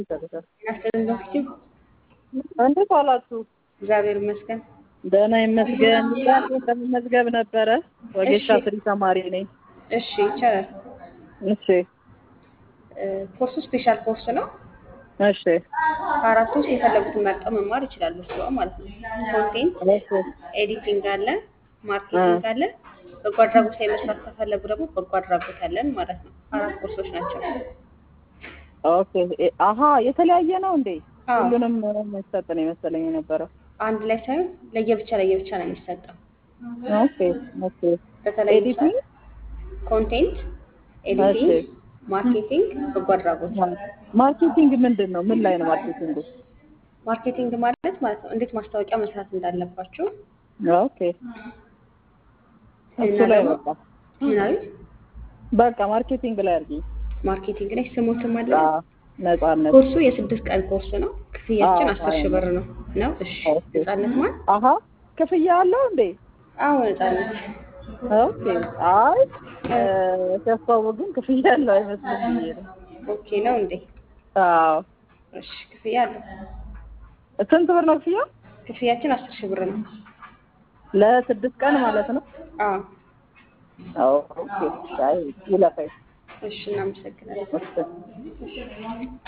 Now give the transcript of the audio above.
ያስጠልን በፊትም እንዴት ዋላችሁ? እግዚአብሔር ይመስገን። ደህና ይመስገን። ዛሬ ለመመዝገብ ነበረ። ወጌሻ እሺ። ስሪ ተማሪ ነኝ። እሺ ይቻላል። እሺ እ፣ ኮርሱ ስፔሻል ኮርስ ነው። እሺ ከአራቱ ውስጥ የፈለጉትን መርጠው መማር ይችላሉ። እሱ ማለት ነው። ኮንቴንት፣ እሺ ኤዲቲንግ አለ፣ ማርኬቲንግ አለ። በጎ አድራጎት ላይ መስራት ከፈለጉ ደግሞ በጎ አድራጎት አለን ማለት ነው። አራት ኮርሶች ናቸው። ኦኬ። እ- አሀ የተለያየ ነው እንዴ? አዎ። ሁሉንም የሚሰጥ ነው የመሰለኝ የነበረው። አንድ ላይ ሳይሆን ለየብቻ ለየብቻ ነው የሚሰጠው። ኦኬ ኦኬ። በተለይ ኤዲቲንግ ኮንቴንት፣ ኤዲቲንግ፣ ማርኬቲንግ፣ በጎ አድራጎት። ማርኬቲንግ ምንድን ነው? ምን ላይ ነው ማርኬቲንግ? ማርኬቲንግ ማለት ማለት ነው እንዴት ማስታወቂያ መስራት እንዳለባችሁ ኦኬ እሱ ላይ በቃ ምናምን በቃ ማርኬቲንግ ላይ አድርጊ። ማርኬቲንግ ላይ ስሙትም አለ። አዎ፣ ነጻነት ኮርሱ የስድስት ቀን ኮርስ ነው። ክፍያችን አዎ፣ አስር ሺህ ብር ነው ነው። እሺ ኦኬ። ነጻነት ማን? አሀ ክፍያ አለው እንዴ? አዎ ነጻነት። ኦኬ። አይ ሲያስታውቅ ግን ክፍያ ያለው አይመስልም ብዬ ነው። ኦኬ ነው እንዴ? አዎ። እሺ ክፍያ አለው። ስንት ብር ነው ክፍያ? ክፍያችን አስር ሺህ ብር ነው። ለስድስት ቀን ማለት ነው። አዎ አዎ። ኦኬ። አይ ይለፈኝ። እሺ እናመሰግናለን። እሺ